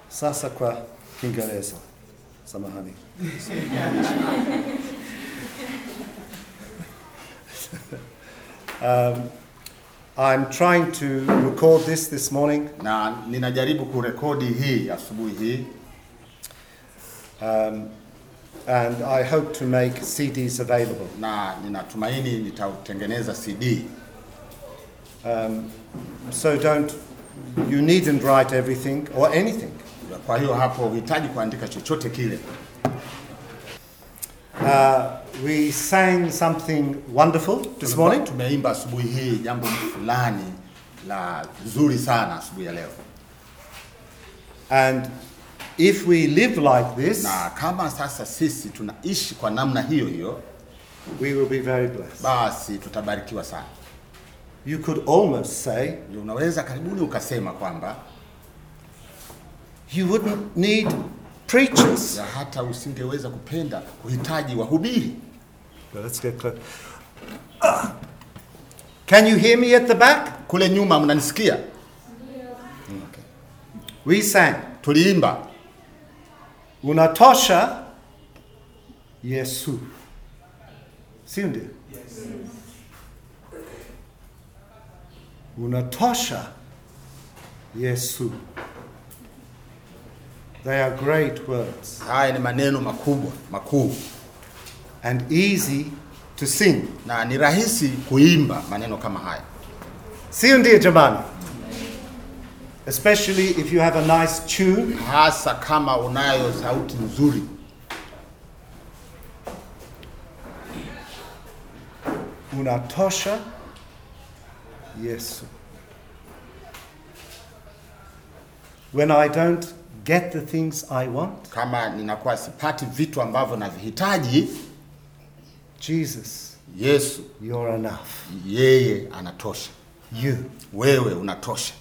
Sasa kwa Kiingereza. Samahani. um, I'm trying to record this this morning. na ninajaribu kurekodi hii asubuhi hii Um, and I hope to make CDs available. na ninatumaini nitautengeneza CD. Um, so don't, you needn't write everything or anything. Kwa hiyo hapo uhitaji kuandika chochote kile. Uh, we sang something wonderful this morning. Tumeimba asubuhi hii jambo fulani la zuri sana asubuhi ya leo, And if we live like this, na kama sasa sisi tunaishi kwa namna hiyo hiyo, we will be very blessed. basi tutabarikiwa sana. You could almost say Ndio unaweza karibuni ukasema kwamba you wouldn't need preachers. ya hata usingeweza kupenda kuhitaji wahubiri. Well, let's get close. Ah. Can you hear me at the back? Kule nyuma mnanisikia? We sang. Tuliimba Unatosha Yesu. Si ndio? Unatosha Yesu. They are great words haya ni maneno makubwa makuu, and easy to sing. na ni rahisi kuimba maneno kama haya, Si ndio jamani? Especially if you have a nice tune. hasa kama unayo sauti nzuri. Unatosha Yesu. When I don't get the things I want, Kama ninakuwa sipati vitu ambavyo navihitaji, Jesus, Yesu you're enough. yeye anatosha, You. wewe unatosha.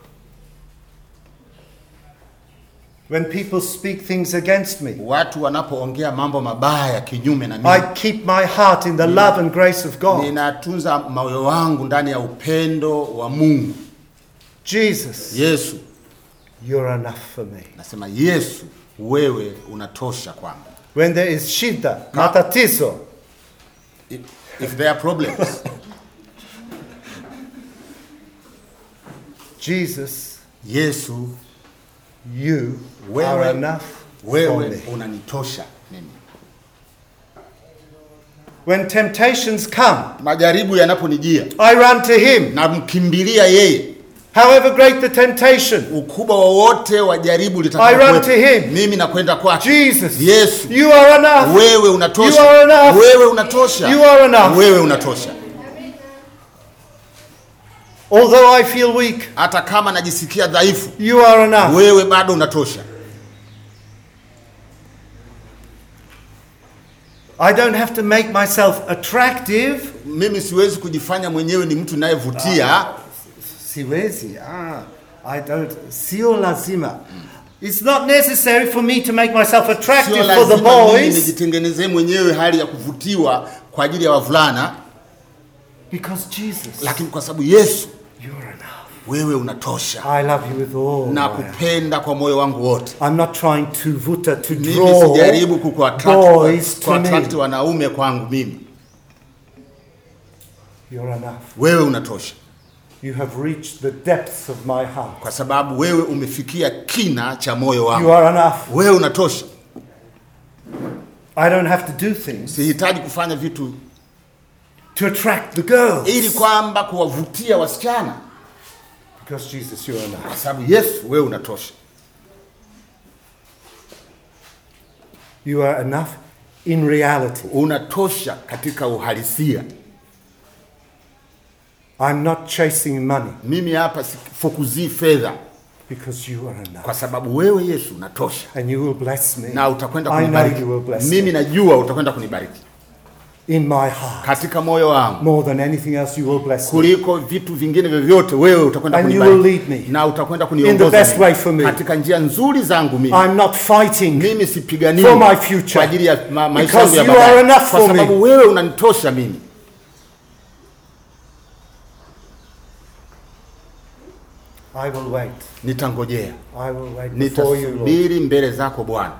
When people speak things against me, Watu wanapoongea mambo mabaya kinyume na I mimi, keep my heart in the love and grace of God. ninatunza moyo wangu ndani ya upendo wa Mungu. Jesus, Yesu, you're enough for me. nasema Yesu, wewe unatosha kwangu. When there is shida, matatizo, If, if there are problems, Jesus, Yesu, you Wewe- are enough for wewe me. unanitosha mimi. When temptations come, Majaribu yanaponijia, I run to Him. namkimbilia yeye. However great the temptation, Ukubwa wowote wa jaribu I run litakapokuwepo, to him. mimi nakwenda kwake. Jesus, Yesu, you are enough. wewe You unatosha, are enough. wewe unatosha, You are enough. wewe unatosha. Although I feel weak, Hata kama najisikia dhaifu, you are enough. wewe bado unatosha. I don't have to make myself attractive. Mimi siwezi kujifanya mwenyewe ni mtu nayevutia. Siwezi. Ah, I don't. Sio lazima. It's not necessary for me to make myself attractive Sio for the lazima mimi boys nijitengenezee mwenyewe hali ya kuvutiwa kwa ajili ya wavulana, because Jesus, lakini kwa sababu Yesu, you're enough. wewe unatosha. I love you with all. na my heart. kupenda kwa moyo wangu wote. I'm not trying to vuta to Mimi draw sijaribu kukuattract boys to kuattract me. wanaume kwangu mimi. You're enough. Wewe unatosha, You have reached the depths of my heart. kwa sababu wewe umefikia kina cha moyo You wangu. are enough. Wewe unatosha, I don't have to do things sihitaji kufanya vitu to attract the girls. ili kwamba kuwavutia wasichana, Because Jesus, you're enough. kwa sababu Yesu, wewe unatosha. You are enough in reality. Unatosha katika uhalisia. I'm not chasing money Mimi hapa sifukuzii fedha, because you are enough. kwa sababu wewe Yesu unatosha, And you will bless me. na utakwenda I know kunibariki. you will bless Mimi me. najua utakwenda kunibariki In my heart. katika moyo wangu More than anything else, you will bless me. kuliko vitu vingine vyovyote, wewe utakwenda And you kunibariki will lead me na utakwenda in kuniongoza the best mimi way for me. katika njia nzuri zangu mimi. I'm not fighting Mimi sipiganii for my future. kwa ajili ya ma maisha Because yangu ya you are baadaye, enough kwa for me. sababu wewe unanitosha mimi. I will wait. nitangojea, I will wait before you, Lord. nitasubiri mbele zako Bwana,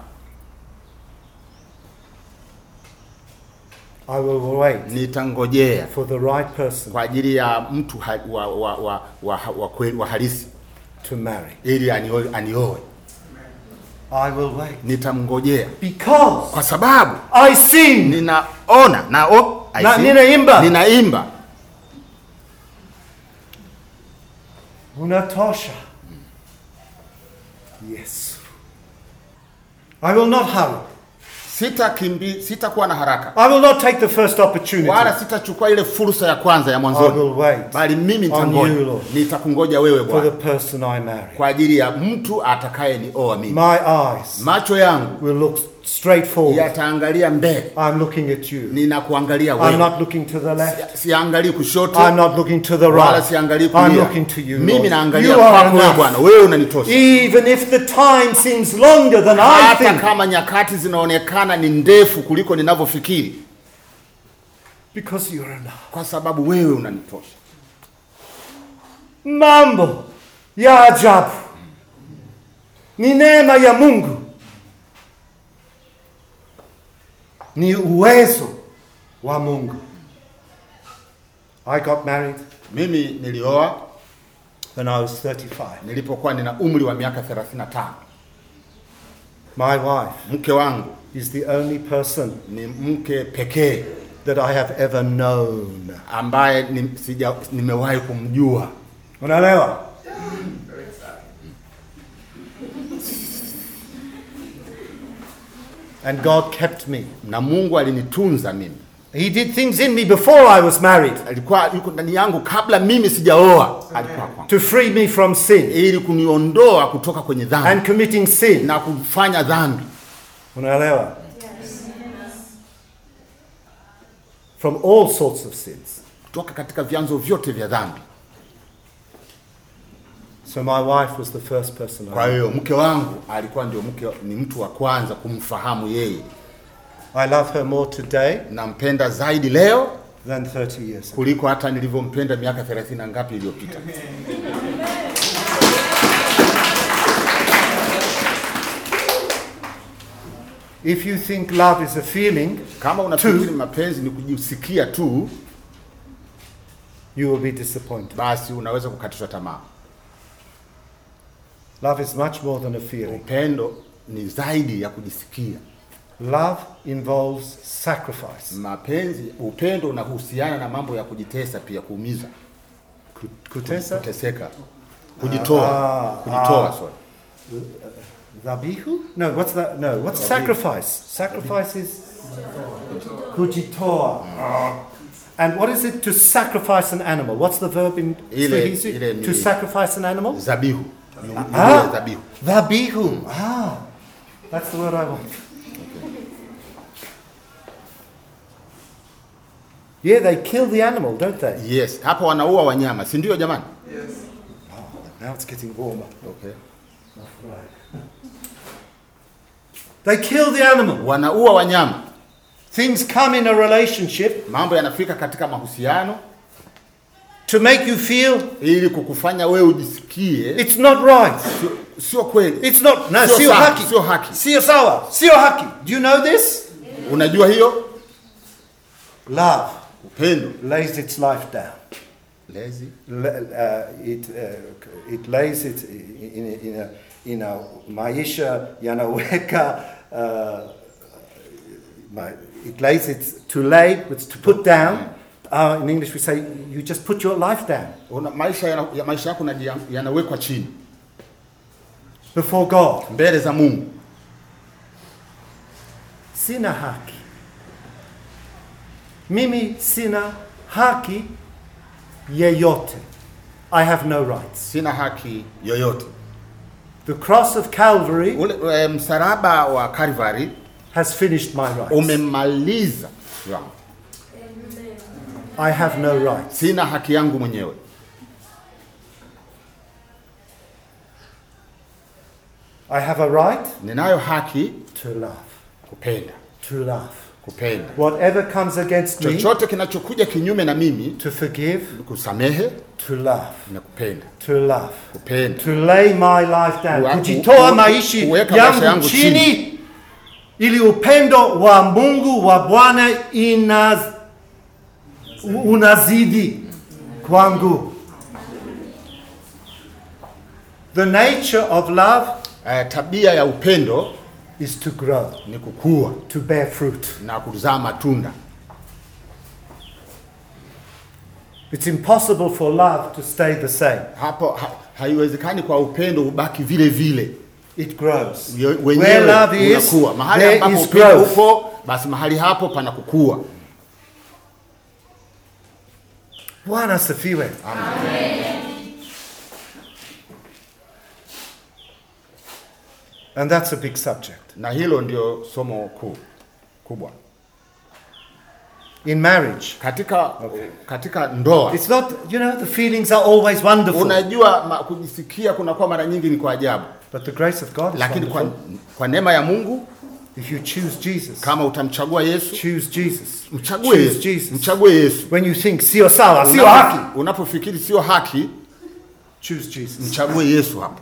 I will wait nitangojea for the right person kwa ajili ya mtu ha, wa, wa, wa, wa, wa, kweli- wa halisi to marry. ili anioe, anioe. I will wait. Nitamngojea Because kwa sababu I sing. ninaona na, oh, I Na- see. ninaimba. ninaimba Unatosha. Yes. I will not hurry. sitakimbi sitakuwa na haraka I will not take the first opportunity. wala sitachukua ile fursa ya kwanza ya I mwanzoni will wait bali mimi on nitangoja you, Lord, nitakungoja wewe for the Bwana person I marry. kwa ajili ya mtu atakaye nioa mimi My eyes macho yangu will look straight forward. yataangalia mbele I'm looking at you. ninakuangalia I'm wewe not looking to the left. siangalii kushoto I'm not looking to the wala right. siangalii I'm kulia looking to you. mimi Lord. naangalia You are kwako wewe enough. Bwana wewe unanitosha Even if the time seems longer than I hata think, kama nyakati zinaonekana ni ndefu kuliko ninavyofikiri because you're enough. kwa sababu wewe unanitosha Mambo ya ajabu ni neema ya Mungu, ni uwezo wa Mungu. I got married mimi nilioa when I was 35. nilipokuwa nina umri wa miaka 35 My wife mke wangu is the only person ni mke pekee that I have ever known. ambaye ni, sija, nimewahi kumjua Unaelewa? And God kept me. na Mungu alinitunza mimi He did things in me before I was married alikuwa yuko ndani yangu kabla mimi sijaoa alikuwa kwangu to free me from sin ili kuniondoa kutoka kwenye dhambi and committing sin. na kufanya dhambi Unaelewa? From all sorts of sins. kutoka katika vyanzo vyote vya dhambi So my wife was the first person I kwa hiyo mke wangu alikuwa ndio mke ni mtu wa kwanza kumfahamu yeye I love her more today nampenda zaidi leo than 30 years ago. kuliko hata nilivyompenda miaka 30 na ngapi iliyopita If you think love is a feeling, kama unafikiri Two. mapenzi ni kujisikia tu you will be disappointed. basi unaweza kukatishwa tamaa Love is much more than a feeling. upendo ni zaidi ya kujisikia Love involves sacrifice. mapenzi upendo unahusiana na mambo ya kujitesa pia kuumiza Kutesa? kuteseka kujitoa Ah, kujitoa ah. sorry Dhabihu? No, what's that? No, what's sacrifice? Sacrifice is kujitoa. And what is it to sacrifice an animal? What's the verb in Ile- Swahili? ile ni- To sacrifice an animal? zabihu Ni- ni Ah. ile zabihu Dhabihu. Ah, that's the word I want. Yeah, they kill the animal, don't they? yes hapa wanaua wanyama si ndio jamani Now it's getting warmer. okay. They kill the animal. wanaua wanyama Things come in a relationship mambo yanafika katika mahusiano to make you feel ili kukufanya wewe ujisikie it's not right. sio, sio kweli It's not. No, Sio sio sawa, haki. sio haki. Sio sawa. Sio haki. Do you know this? unajua hiyo Love upendo lays its life down. lezi Le- uh, it, uh, it lays it in, in, in, a, in a maisha yanaweka uh, my, it lays it to lay it's to put down uh, in english we say you just put your life down Una, maisha yana, ya maisha yako yanaji- yanawekwa chini before god mbele za Mungu sina haki mimi sina haki yeyote i have no rights sina haki yoyote the cross of calvary ule e, msalaba wa Calvary has finished my rights umemaliza yangu. i have no rights sina haki yangu mwenyewe I have a right ninayo haki to love, kupenda to love. kupenda. Whatever comes against me, Chochote kinachokuja kinyume na mimi, to forgive, kusamehe to love, na kupenda. to love. Kupenda. to lay my life down, Kuwa- kujitoa ku- maishi kuweka maisha yangu yangu chini, ili upendo wa Mungu wa Bwana inaz, unazidi kwangu. The nature of love Eh, tabia ya upendo is to grow, ni kukua to bear fruit. na kuzaa matunda. It's impossible for love to stay the same. Hapo ha, haiwezekani kwa upendo ubaki vile vile. It grows. Yo- Where Wenyewe love is, unakuwa. Mahali there ambapo is upendo growth. upo, basi mahali hapo pana kukua. Bwana asifiwe. And that's a big subject. Na hilo ndio somo kuu kubwa In marriage, katika katika ndoa. it's not, you know, the feelings are always wonderful. Unajua ma, kujisikia kunakuwa mara nyingi ni kwa ajabu, But the grace of God is lakini kwa, wonderful. kwa neema ya Mungu If you choose Jesus, kama utamchagua Yesu, choose Jesus. mchague choose Yesu, Jesus. mchague Yesu. When you think sio sawa, sio Unapo- haki, Unapofikiri sio haki, choose Jesus. mchague Yesu hapo.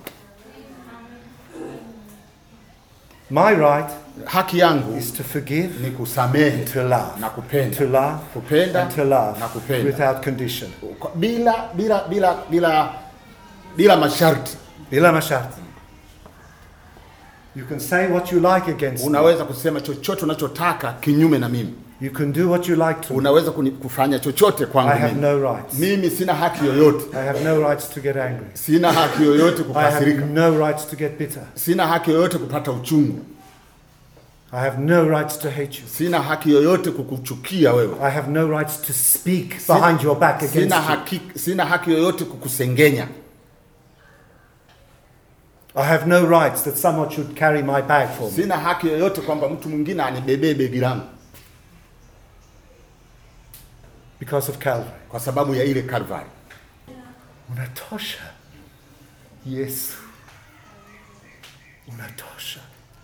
My right Haki yangu is to forgive, ni kusamehe to love, na kupenda, to love, kupenda and to love na kupenda without condition. Kwa- bila bila bila bila bila masharti. Bila masharti. You can say what you like against me. Unaweza kusema chochote unachotaka kinyume na mimi, You can do what you like to me. unaweza kuni- kufanya chochote I kwangu have mimi. no rights. Mimi sina haki yoyote, I have no rights to get angry. sina haki yoyote I have kukasirika, no rights to get bitter. sina haki yoyote kupata uchungu, I have no rights to hate you. sina haki yoyote kukuchukia wewe, I have no rights to speak behind your back against sina you. haki, sina haki yoyote kukusengenya, I have no rights that someone should carry my bag for me. sina haki yoyote kwamba mtu mwingine anibebee begi langu Because of Calvary. kwa sababu ya ile Kalvari. Unatosha. Yesu. Unatosha.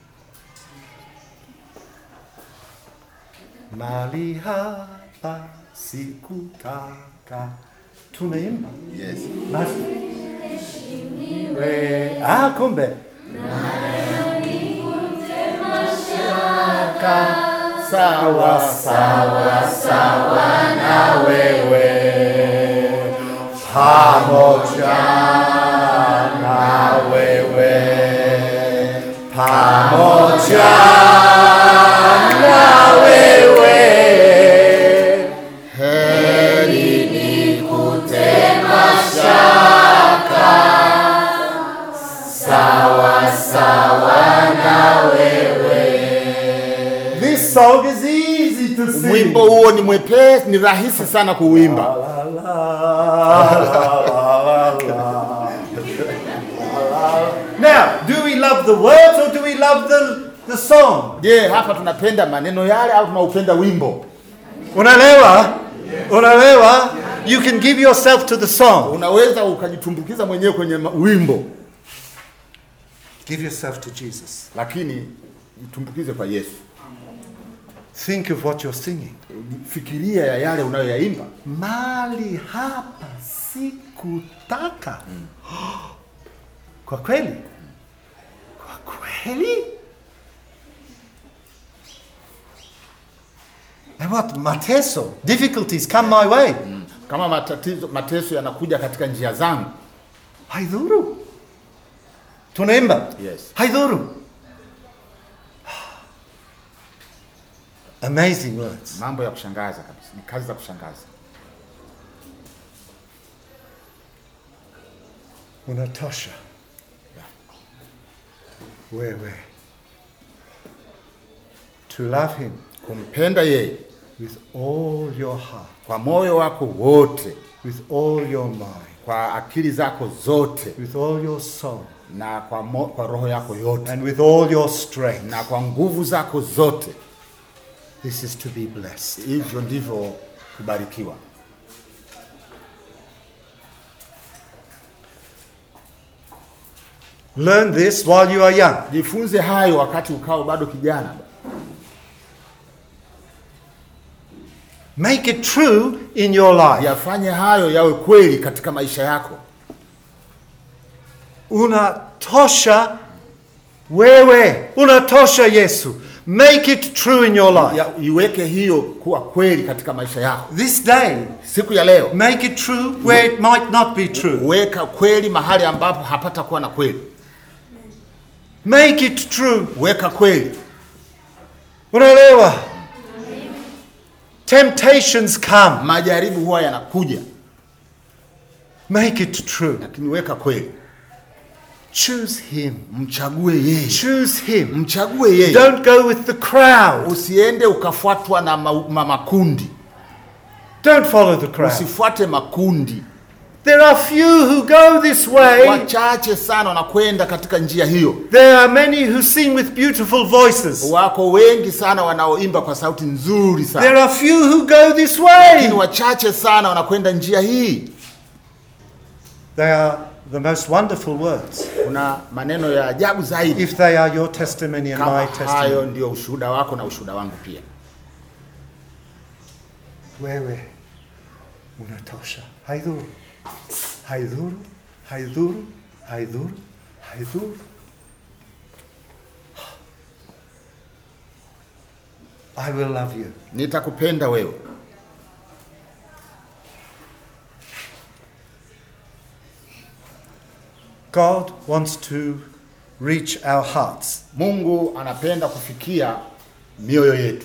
Mali hapa sikutaka. Tunaimba. Yes. Basi. We, ah, kumbe. Sawa sawa sawa na wewe Pamoja na wewe. Pamoja na wewe. heri ni kutema This song is easy to sing. Mwimbo huo ni mwepesi, ni rahisi sana kuuimba. La, la, la, la, la. Now, do we love the words or do we love the, the song? Je, hapa tunapenda maneno yale au tunaupenda wimbo? Unaelewa? Unaelewa? You can give yourself to the song. Unaweza ukajitumbukiza mwenyewe kwenye ma- wimbo, Give yourself to Jesus. lakini jitumbukize kwa Yesu. Think of what you're singing. Fikiria ya yale unayoyaimba. Mali hapa sikutaka. Kwa kweli? Kwa kweli? And what? Mateso. Difficulties come my way. Kama matatizo, mateso yanakuja katika njia zangu, Haidhuru. Tunaimba. Yes. Haidhuru. Amazing words. mambo ya kushangaza kabisa, ni kazi za kushangaza. Unatosha. Wewe. To love him Kumpenda yeye with all your heart, kwa moyo wako wote, with all your mind, kwa akili zako zote, with all your soul, na kwa, mo, kwa roho yako yote, and with all your strength. na kwa nguvu zako zote. This is to be blessed. Hivyo ndivyo kubarikiwa. Learn this while you are young. Jifunze hayo wakati ukao bado kijana. Make it true in your life. yafanye hayo yawe kweli katika maisha yako. Unatosha wewe. Unatosha Yesu. Make it true in your life. Ya, iweke hiyo kuwa kweli katika maisha yako. This day, Siku ya leo make it true where it might not be true. weka kweli mahali ambapo hapata kuwa na kweli. Make it true. Weka kweli. Unaelewa? Temptations come. Majaribu huwa yanakuja, Make it true. lakini weka kweli. Choose him. Mchague yeye, Choose him. mchague yeye. Don't go with the crowd. Usiende ukafuatwa na ma, ma, makundi, Don't follow the crowd. usifuate makundi. There are few who go this way. Wachache sana wanakwenda katika njia hiyo. There are many who sing with beautiful voices. Wako wengi sana wanaoimba kwa sauti nzuri sana, There are few who go this lakini way. wachache sana wanakwenda njia hii. They are the most wonderful words. Kuna maneno ya ajabu zaidi If they are your testimony and kama my hayo testimony. ndio ushuhuda wako na ushuhuda wangu pia. Wewe unatosha. Haidhuru. Haidhuru. Haidhuru. Haidhuru. Haidhuru. I will love you. Nitakupenda wewe. God wants to reach our hearts. Mungu anapenda kufikia mioyo yetu,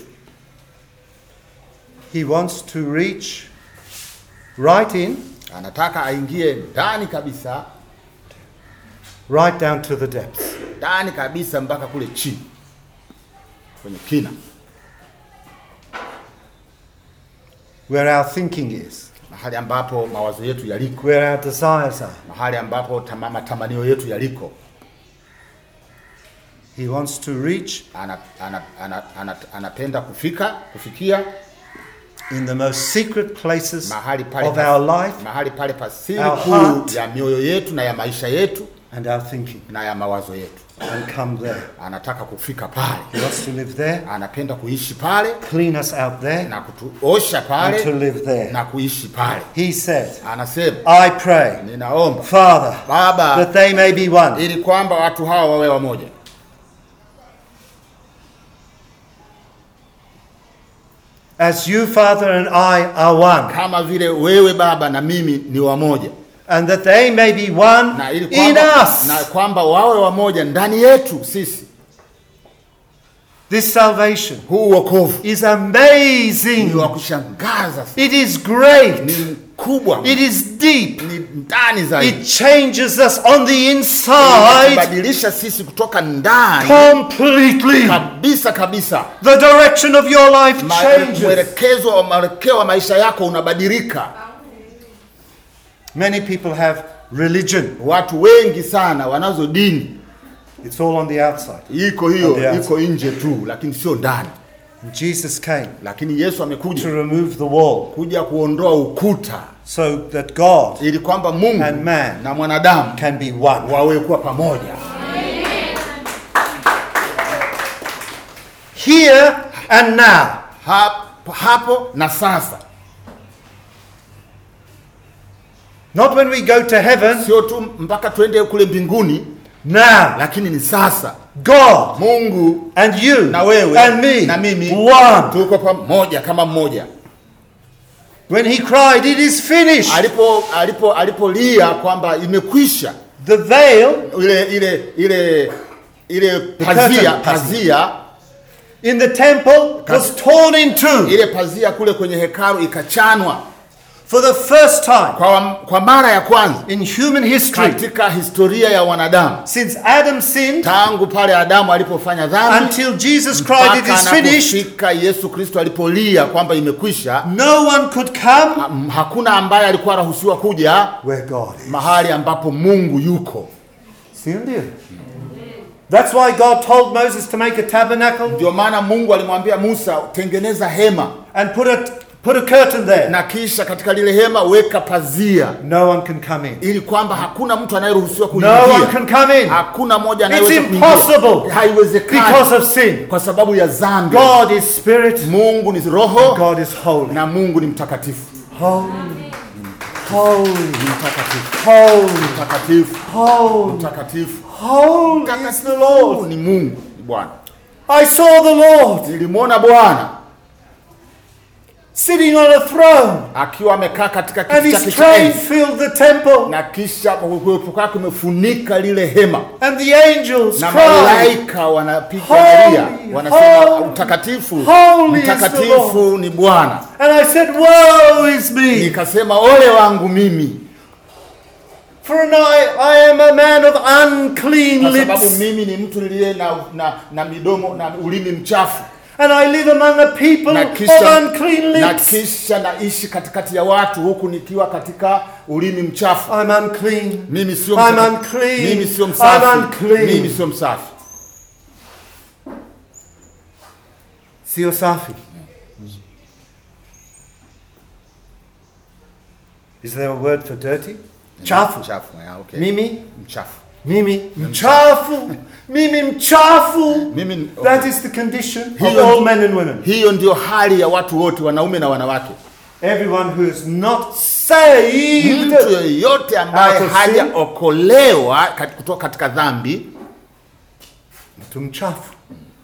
He wants to reach right in, anataka aingie ndani kabisa, right down to the depths. ndani kabisa mpaka kule chini kwenye kina, Where our thinking is, mahali ambapo mawazo yetu yaliko, where our desires are. mahali ambapo tama- matamanio yetu yaliko. He wants to reach Ana, ana, ana, ana, anapenda kufika kufikia in the most secret places mahali pale of pa- our life mahali pale pasiri our kuu heart. ya mioyo yetu na ya maisha yetu and our thinking na ya mawazo yetu. and come there. Anataka kufika pale, He wants to live there, anapenda kuishi pale clean us out there, na kutuosha and to pale live there. na kuishi pale. He said, Anasema, I pray, ninaomba Father, Baba, that they may be one. ili kwamba watu hawa wawe wamoja, As you, Father, and I are one. kama vile wewe Baba na mimi ni wamoja, And that they may be one na ili in kwamba, us. na kwamba wawe wamoja ndani yetu sisi. This salvation Huu wokovu is ni amazing. wa kushangaza, sana. It is great. ni mkubwa, It is deep. ni ndani zaidi, It changes us on the inside kubadilisha sisi kutoka ndani completely. kabisa kabisa. The direction of your life Ma- changes. Mwelekezo wa mwelekeo wa maisha yako unabadilika. Many people have religion. Watu wengi sana wanazo dini, It's all on the outside. iko hiyo On the iko nje tu, lakini sio ndani. Jesus came Lakini Yesu to amekuja remove the wall kuja kuondoa ukuta, so that God ili kwamba Mungu And man. na mwanadamu can be one. wawe kuwa pamoja Here and now. hapo, hapo na sasa, Not when we go to heaven. sio tu mpaka twende kule mbinguni, Now. lakini ni sasa. God Mungu and you na wewe and me. na mimi One. tuko pamoja kama mmoja. When he cried, It is finished. Alipo alipo alipolia kwamba imekwisha, The veil ile ile ile ile pazia curtain, pazia in the temple was torn in two. ile pazia kule kwenye hekalu ikachanwa For the first time kwa, kwa mara ya kwanza in human history katika historia ya wanadamu since Adam sinned tangu pale Adamu alipofanya dhambi until Jesus cried, It mpaka is finished. anapofika Yesu Kristo alipolia kwamba imekwisha. No one could come ha- Hakuna ambaye alikuwa anaruhusiwa kuja where God is. mahali ambapo Mungu yuko. See, dear? That's why God told Moses to make a tabernacle Ndio maana Mungu alimwambia Musa, tengeneza hema and put a Put a curtain there. na kisha katika lile hema weka pazia No one can come in. ili kwamba hakuna mtu anayeruhusiwa No one kuingia can come in hakuna mmoja It's anayeweza kuingia. impossible haiwezekani because of sin. kwa sababu ya dhambi God is spirit. mungu ni roho God is holy. na mungu ni mtakatifu Holy. Holy. ni mtakatifu Holy. mtakatifu Holy. mtakatifu Holy is the Lord. ni mungu ni bwana I saw the Lord nilimwona bwana sitting on a throne, akiwa amekaa katika and kiti chake his cha train enzi filled the temple, na kisha uwepo kwake umefunika lile hema and the angels na cried, malaika wanapiga Holy, Maria wanasema holy, mtakatifu holy is the mtakatifu ni Bwana. and I said, Woe is me, Nikasema ole wangu mimi, for I, I am a man of unclean kwa sababu lips, mimi ni mtu niliye na, na, na midomo na ulimi mchafu, and I live among a people na of kisha, unclean na lips. kisha naishi katikati ya watu huku nikiwa katika ulimi mchafu. I'm unclean. Mimi sio I'm msaka- unclean. mimi sio I'm msafi, unclean. mimi sio msafi. Sio safi. Is there a word for dirty? Chafu. Mchafu, yeah, okay. Mimi, mchafu. mimi, mchafu. Mimi mchafu. Mimi, That is the condition of Hiyo- all men and women. hiyo ndio hali ya watu wote, wanaume na wanawake. Everyone who is not saved mtu yeyote ambaye Out of sin. hajaokolewa kat- kutoka katika dhambi mtu mchafu.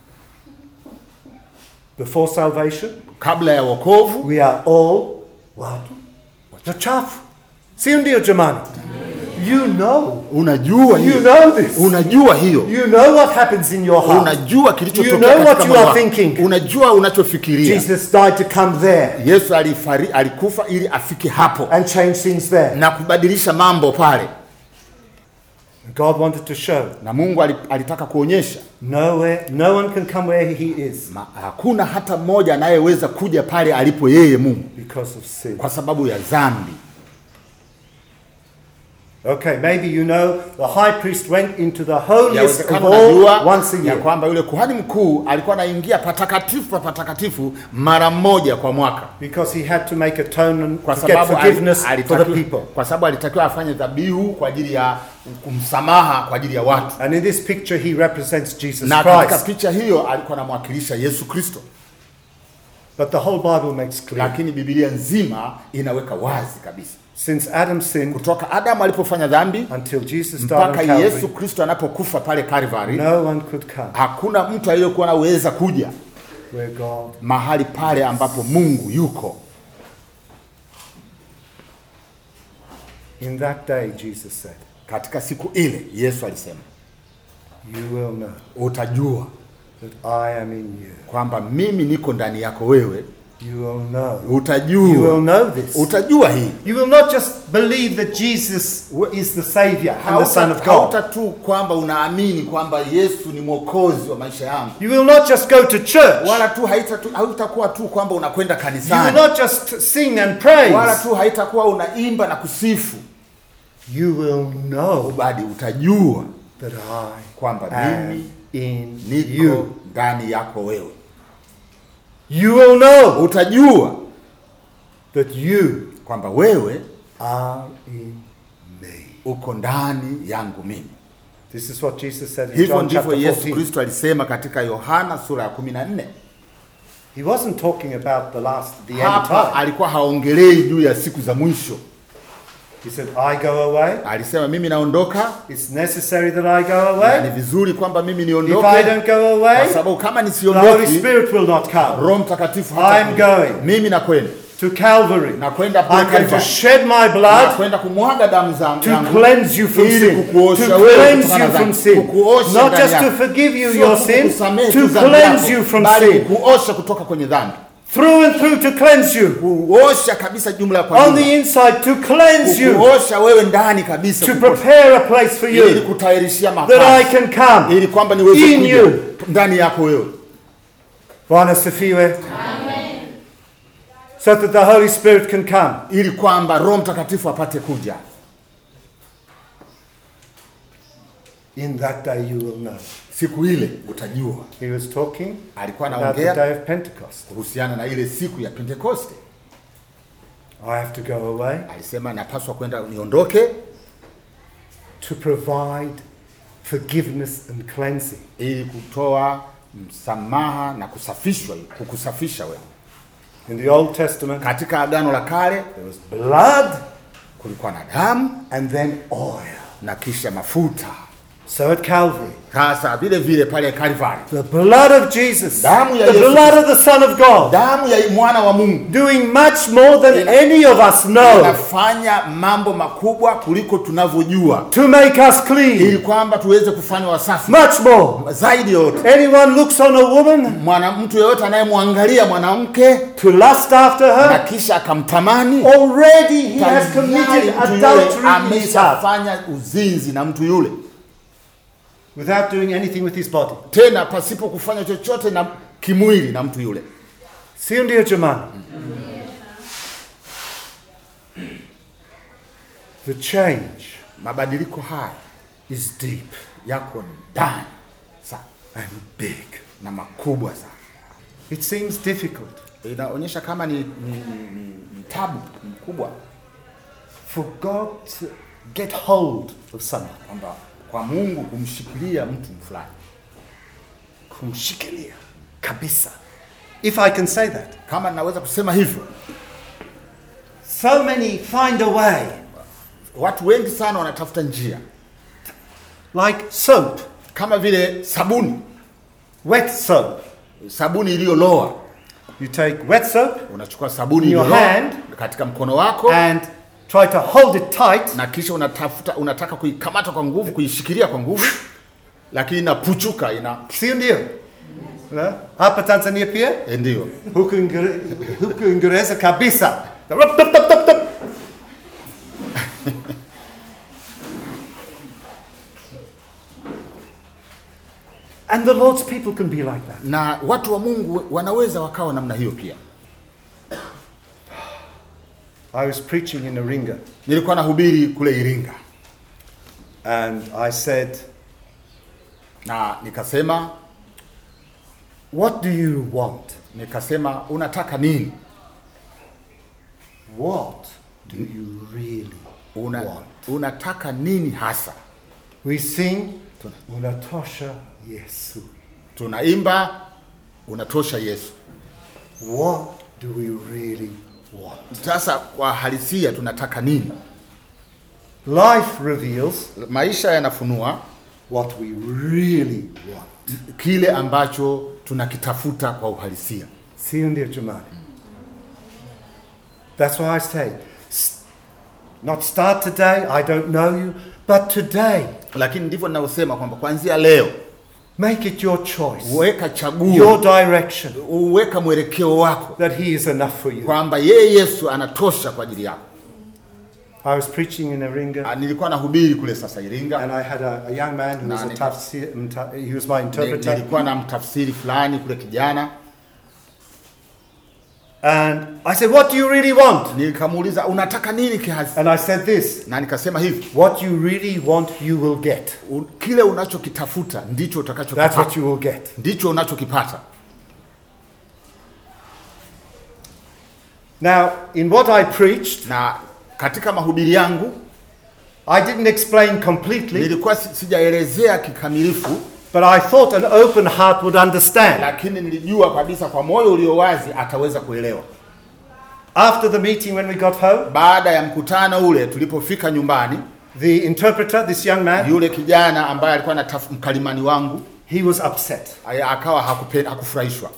Before salvation, kabla ya wokovu we are all watu wachafu. Sio ndio jamani? You know. unajua You hiyo know this. unajua hiyo You know what happens in your heart. unajua You kilichotokea know what katika you moyo are wako. thinking. unajua unachofikiria Jesus died to come there yesu alifari, alikufa ili afike hapo and change things there. na kubadilisha mambo pale God wanted to show na mungu ali- alitaka kuonyesha nowhere, no one can come where he is ma, hakuna hata mmoja anayeweza kuja pale alipo yeye mungu because of sin. kwa sababu ya dhambi Okay, maybe you know the high priest went into the holiest of yawezekana all unajua once a ya year kwamba yule kuhani mkuu alikuwa anaingia patakatifu pa patakatifu mara moja kwa mwaka because he had to make atonement kwa to get sababu ali- forgiveness for the alitakiwa, people. kwa sababu alitakiwa afanye dhabihu kwa ajili ya kumsamaha kwa ajili ya watu And in this picture, he represents Jesus na katika Christ. picha hiyo alikuwa anamwakilisha Yesu Kristo, But the whole Bible makes clear lakini Biblia nzima inaweka wazi kabisa since Adam sinned kutoka Adamu alipofanya dhambi until Jesus died on mpaka Calvary, Yesu Kristo anapokufa pale Calvary, no one could come hakuna mtu aliyekuwa anaweza kuja where God mahali pale ambapo Mungu yuko. In that day, Jesus said, Katika siku ile Yesu alisema, You will know utajua that I am in you. kwamba mimi niko ndani yako wewe, You will know. You will utajua know this. utajua hii You will not just believe that Jesus is the Savior and the Son of God. hauta tu kwamba unaamini kwamba Yesu ni mwokozi wa maisha yangu, You will not just go to church. wala tu haita tu hautakuwa tu kwamba unakwenda You will kanisani, not just sing and wala praise. tu haitakuwa unaimba na kusifu, You will know bali utajua that I kwamba am mimi in niko you. ndani yako wewe, You will know utajua that you kwamba wewe are in me. uko ndani yangu mimi. This is what Jesus said in Hivyo John ndivyo chapter Yesu 14. Kristo alisema katika Yohana sura ya 14. He wasn't talking about the last, the end Hapa time. alikuwa haongelei juu ya siku za mwisho, He said, I go away. alisema mimi naondoka It's necessary that I go na ni away. vizuri kwamba mimi If niondoke, I don't go kwa away, sababu kama the Holy nisiondoki, Spirit will not come. Roho Mtakatifu I'm hatakuja. going. Mimi nakwenda To Calvary. nakwenda kule I'm going to Calvary. shed my blood nakwenda kumwaga damu zangu to yangu, cleanse you from ili sin. To kukuosha wewe cleanse kutokana you na from dhambi. sin. Kukuosha Not ndani just to yako. forgive you Sio your tu sin, kukusamehe to tu dhambi cleanse yako, you from bali sin. kukuosha kutoka kwenye dhambi, Through and through to cleanse you. kuosha kabisa jumla kwa On the jumla, inside to cleanse you. kukuosha wewe ndani kabisa, To kukuosha prepare a place for ili you. kutayarishia That I makazi, can come. ili kwamba niweze In kuja you. ndani yako wewe, Bwana sifiwe. So that the Holy Spirit can come. ili kwamba Roho Mtakatifu apate kuja. In that day you will know. Siku ile utajua. He was talking Alikuwa about the anaongea day of Pentecost. kuhusiana na ile siku ya Pentekoste. I have to go away alisema napaswa kwenda niondoke to provide forgiveness and cleansing. ili kutoa msamaha na kusafishwa kukusafisha wewe. In the Old Testament, Katika agano la kale there was blood kulikuwa na damu and then oil. na kisha mafuta. So at Calvary, Sasa vile vile pale Calvary, the blood of Jesus, Damu ya the Yesu blood of the Son of God, damu ya mwana wa Mungu doing much more than any of us know inafanya mambo makubwa kuliko tunavyojua, to make us clean. ili kwamba tuweze kufanywa wasafi Much more. zaidi yote. Anyone looks on a woman Mwana mtu yeyote anayemwangalia mwanamke to lust after na her, kisha akamtamani, already he has tayari committed mtu yule adultery in his heart ameshafanya uzinzi na mtu yule, without doing anything with his body. tena pasipo kufanya chochote na kimwili na mtu yule. Sio ndio jamani? The change Mabadiliko haya is deep yako ndani sana and big. na makubwa sana. It seems difficult Inaonyesha kama ni, ni, ni, ni, ni tabu mkubwa for God to get hold of someone, kwamba kwa Mungu kumshikilia mtu fulani, kumshikilia kabisa. If I can say that. kama naweza kusema hivyo. So many find a way, Watu wengi sana wanatafuta njia like soap, kama vile sabuni, wet soap. sabuni iliyoloa. You take wet soap Unachukua sabuni In your iliyoloa hand. katika mkono wako and try to hold it tight, na kisha unatafuta unataka kuikamata kwa nguvu, kuishikilia kwa nguvu, lakini inapuchuka, ina sio ndio? Na, Hapa Tanzania pia eh, ndio huku Ingere- huku Uingereza kabisa. Rup, tup, tup, tup, tup. And the Lord's people can be like that. na watu wa Mungu wanaweza wakawa namna hiyo pia. I was preaching in Iringa Nilikuwa nahubiri kule Iringa and I said, na nikasema What do you want? nikasema unataka nini? What do you really Una, want? unataka nini hasa? We sing, Unatosha Yesu. Tunaimba unatosha Yesu. What do we really want? Sasa kwa halisia tunataka nini? Life reveals Maisha yanafunua what we really want. kile ambacho tunakitafuta kwa uhalisia. Sio ndio jamani? That's why I say, s- not start today, I don't know you, but today, Lakini ndivyo ninavyosema kwamba kuanzia leo make it your choice, uweka your chaguo, direction, uweka mwelekeo wako that He is enough for you. kwamba yeye Yesu anatosha kwa ajili yako. I was preaching in Iringa, Ah, Nilikuwa nahubiri kule sasa Iringa, and I had a, a young man who was a Nani? tafsir, mta- he was my Ni- interpreter, nilikuwa na mtafsiri fulani kule kijana, and I said, What do you really want? nikamuuliza unataka nini kihasi, And I said this na nikasema hivi What you really want, you will get. u- kile unachokitafuta ndicho That's what utakachokipata, you will get. ndicho unachokipata. Now, in what I preached, Na katika mahubiri yangu I didn't explain completely, nilikuwa si- sijaelezea kikamilifu, but I thought an open heart would understand. lakini nilijua kabisa kwa moyo ulio wazi ataweza kuelewa. After the meeting, when we got home, Baada ya mkutano ule, tulipofika nyumbani, the interpreter, this young man, yule kijana ambaye alikuwa na taf- mkalimani wangu he was upset. aya- akawa hakupenda, hakufurahishwa,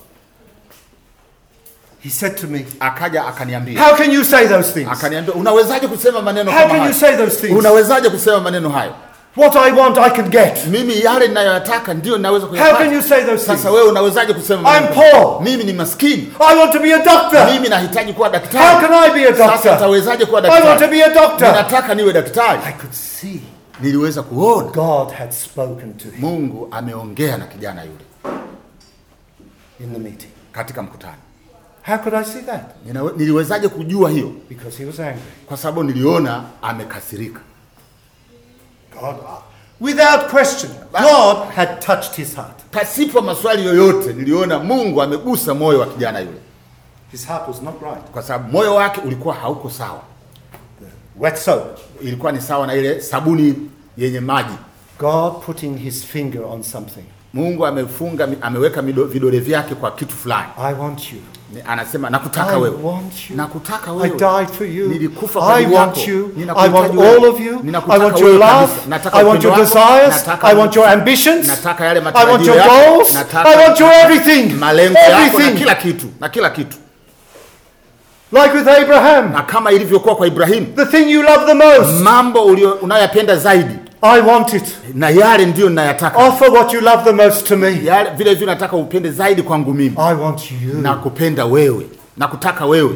He said to me, akaja akaniambia How can you say those things? akaniambia unawezaje kusema maneno How kama can you hayo? say those things? Unawezaje kusema maneno hayo? What I want, I can get. Mimi yale ninayoyataka ndio ninaweza How can you kuyapata. say those things? Sasa wewe unawezaje kusema I'm maneno kama hayo? poor. Mimi ni maskini. I want to be a doctor. Mimi nahitaji kuwa How daktari. can I be a Sasa doctor? nitawezaje kuwa I want to daktari? be a doctor. Ninataka niwe daktari. I could see Niliweza kuona God had spoken to him Mungu ameongea na kijana yule in the meeting. katika mkutano. How could I see that? Ninawe- Niliwezaje kujua hiyo? Because he was angry. Kwa sababu niliona amekasirika. God, without question, God had touched his heart. Pasipo maswali yoyote, niliona Mungu amegusa moyo wa kijana yule. His heart was not right. kwa sababu moyo wake ulikuwa hauko sawa. Wet soap. Ilikuwa ni sawa na ile sabuni yenye maji. God putting his finger on something. Mungu amefunga ameweka mido- vidole vyake kwa kitu fulani. I want you. Ni- Anasema nakutaka I wewe, want you. nakutaka I wewe, died for you. nilikufa kwa I ajili want yako. you. I Ninakuhitaji want wewe. all of you. I Ninakutaka want wewe your love. kabisa. Nataka I want upendo your wako. desires. Nataka I want your ambitions. nataka yale I want matarajio your yako. goals. Nataka I want your everything. malengo yako na Everything. kila kitu na kila kitu, Like with Abraham. na kama ilivyokuwa kwa Ibrahimu, The thing you love the most. mambo ulio unayoyapenda zaidi I want it. na yale ndiyo ninayataka, Offer what you love the most to me. yale vile vile nataka upende zaidi kwangu mimi, I want you. na kupenda wewe na kutaka wewe.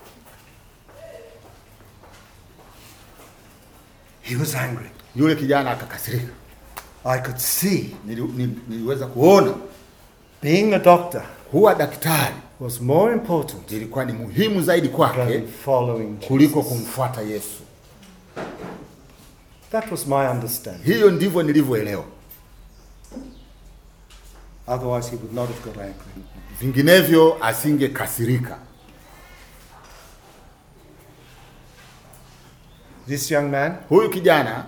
He was angry. Yule kijana akakasirika, I could see Nili, nili, niliweza kuona being a doctor kuwa daktari was more important ilikuwa ni muhimu zaidi kwake than following kuliko Jesus. kumfuata Yesu. That was my understanding. Hiyo ndivyo nilivyoelewa, Otherwise, he would not have got angry. vinginevyo asingekasirika. This young man, Huyu kijana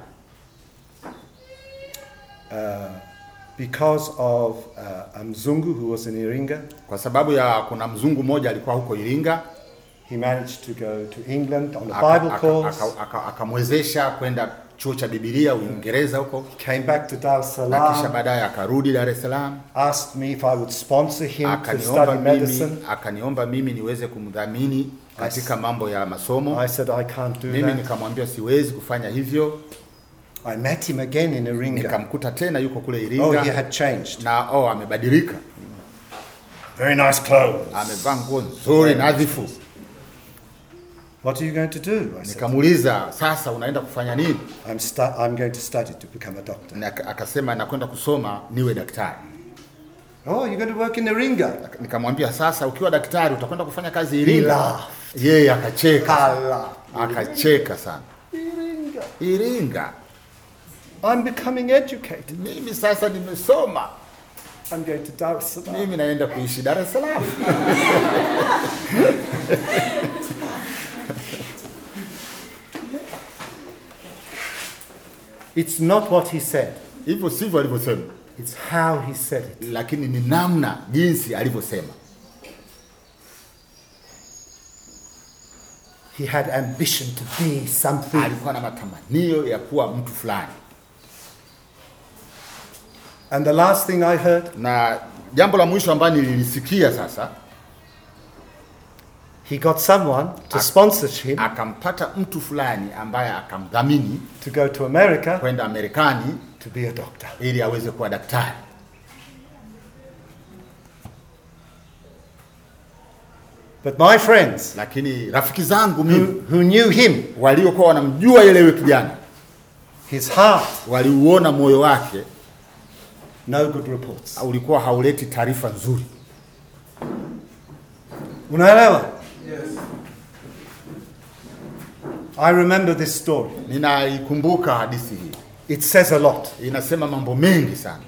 because of uh, a Mzungu who was in Iringa, kwa sababu ya kuna mzungu mmoja alikuwa huko Iringa he managed to go to England on a aka- Bible aka- course, aka- aka- akamwezesha kwenda chuo cha Biblia Uingereza huko, came back to Dar es na kisha Salaam, baadaye akarudi Dar es Salaam, asked me if I would sponsor him to akaniomba study mimi, medicine. akaniomba mimi niweze kumdhamini katika mambo ya masomo. I said, I can't do Mimi that. nikamwambia siwezi kufanya hivyo. I met him again in Iringa. Nikamkuta tena yuko kule Oh, he Iringa had changed. na oh, amebadilika, Very nice clothes. amevaa nguo nzuri nadhifu. What are you going to do? I said, Nikamuuliza, sasa unaenda kufanya nini? I'm, stu- I'm going to study to become a doctor. Na aka- akasema nakwenda kusoma niwe daktari. Oh, you're going to work in Iringa? Nikamwambia sasa, ukiwa daktari utakwenda kufanya kazi He Iringa? laughed. Yeye akacheka, Hala. akacheka sana. Iringa. Iringa, I'm becoming educated. mimi sasa nimesoma, I'm going to Dar es Salaam. mimi naenda kuishi Dar es Salaam. It's not what he said, Hivyo sivyo alivyosema, it's how he said it. lakini ni namna jinsi alivyosema. He had ambition to be something. Alikuwa na matamanio ya kuwa mtu fulani. And the last thing I heard, Na jambo la mwisho ambalo nililisikia sasa, he got someone to sponsor him akampata mtu fulani ambaye akamdhamini to go to America kwenda Marekani to be a doctor. ili aweze kuwa daktari. But my friends Lakini rafiki zangu mimi who, who knew him, waliokuwa wanamjua yule yule kijana his heart, waliuona moyo wake no good reports. ulikuwa hauleti taarifa nzuri. Unaelewa? I remember this story. Ninaikumbuka hadithi hii, It says a lot. inasema mambo mengi sana.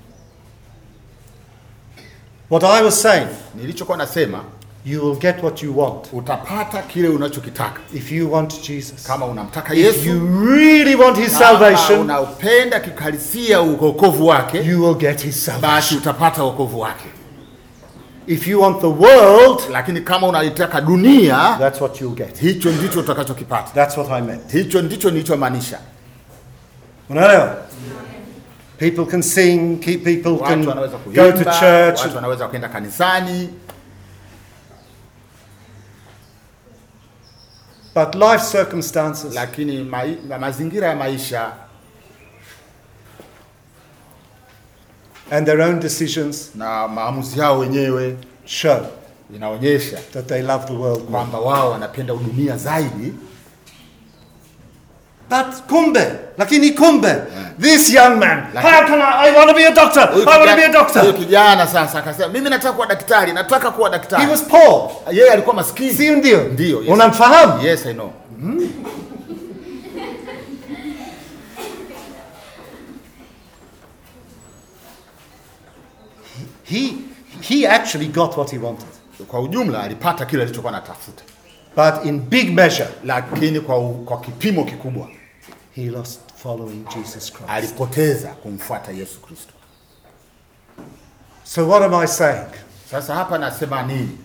What I was saying, Nilichokuwa nasema, you will get what you want utapata kile unachokitaka if you want Jesus. kama unamtaka If Yesu, you really want his kama salvation, unaupenda kikalisia wokovu wake, you will get his basi salvation. utapata wokovu wake. If you want the world, Lakini kama unaitaka dunia, that's what you'll get. hicho ndicho utakachokipata. That's what I meant. Hicho ndicho nilichomaanisha. Unaelewa? People can sing, keep people can Watu wanaweza go to kuimba, church. watu wanaweza kwenda kanisani, But life circumstances lakini mai, ma- mazingira ya maisha and their own decisions na maamuzi yao wenyewe show inaonyesha that they love the world more. kwamba wao wanapenda udunia zaidi. But kumbe, lakini kumbe, this young man, Lakini- how can I, I want to be a doctor, Huyu I want to be a kijana- huyu doctor. kijana sasa akasema mimi nataka kuwa daktari, nataka kuwa He daktari. was poor. Yeye alikuwa maskini. Si ndio? Ndio, yes. Unamfahamu? Yes, I know. He, he actually got what he wanted. kwa ujumla alipata kile alichokuwa anatafuta, but in big measure, lakini kwa, u- kwa kipimo kikubwa he lost following Jesus Christ. alipoteza kumfuata Yesu Kristo. So, what am I saying? Sasa hapa nasema nini?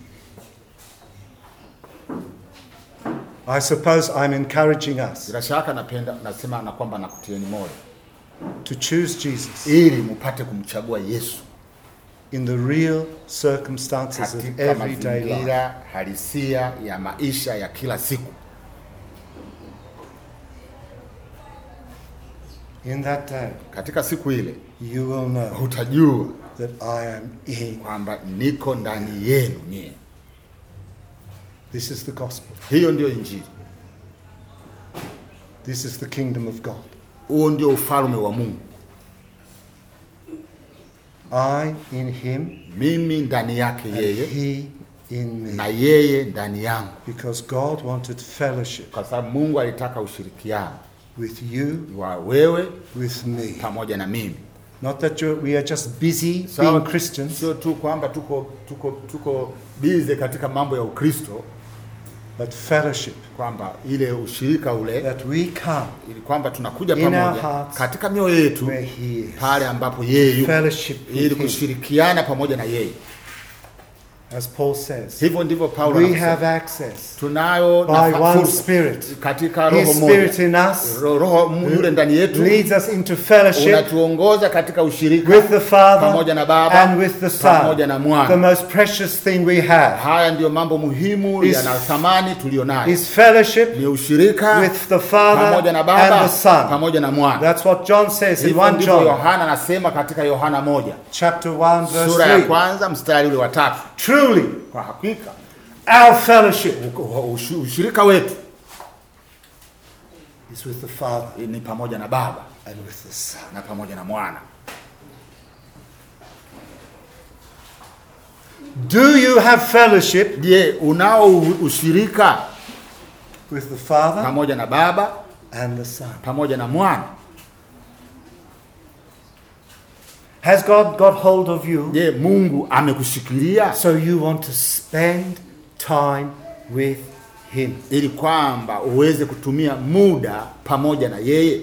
I suppose I'm encouraging us Bila shaka napenda nasema na kwamba nakutieni moyo to choose Jesus ili mpate kumchagua Yesu in the real circumstances of katika everyday life. mazingira halisia ya maisha ya kila siku. In that day, Katika siku ile you will know utajua that I am in. kwamba niko ndani yenu nyie. This is the gospel. Hiyo ndio Injili, This is the kingdom of God. huo ndio ufalme wa Mungu. I in him, Mimi ndani yake and yeye he in me. na yeye ndani yangu, Because God wanted fellowship kwa sababu Mungu alitaka ushirikiano with you, wa wewe with me. pamoja na mimi. Not that you're, we are just busy Sawa, being Christians, Sio tu kwamba tuko tuko tuko bize katika mambo ya Ukristo, but fellowship. kwamba ile ushirika ule That we come ili kwamba tunakuja In our pamoja hearts, katika mioyo yetu where he is. pale ambapo yeye yuko, Fellowship ili with him. kushirikiana pamoja na yeye. As Paul says, Hivyo ndivyo Paulo we anasema. have access tunayo by nafa- one fursa Spirit. katika roho His Spirit moja, in us Ro- roho mu- yule ndani yetu leads us into fellowship unatuongoza katika ushirika with the Father pamoja na Baba and with the Son. pamoja na The Mwana. most precious thing we have Haya ndiyo mambo muhimu Is- yana thamani tuliyo nayo, is fellowship ni ushirika with the Father pamoja na and Baba the Son. pamoja na Mwana. That's what John says in Hivyo 1 ndivyo John Yohana anasema katika Yohana moja chapter 1 verse sura ya 3. kwanza mstari ule wa tatu. Truly, Kwa hakika our fellowship ush- ushirika wetu is with the Father ni pamoja na Baba and with the Son. na pamoja na Mwana. Do you have fellowship Je, unao u- ushirika with the Father pamoja na Baba and the Son? pamoja na Mwana? Has God got hold of you Je, Mungu amekushikilia so you want to spend time with Him? ili kwamba uweze kutumia muda pamoja na yeye?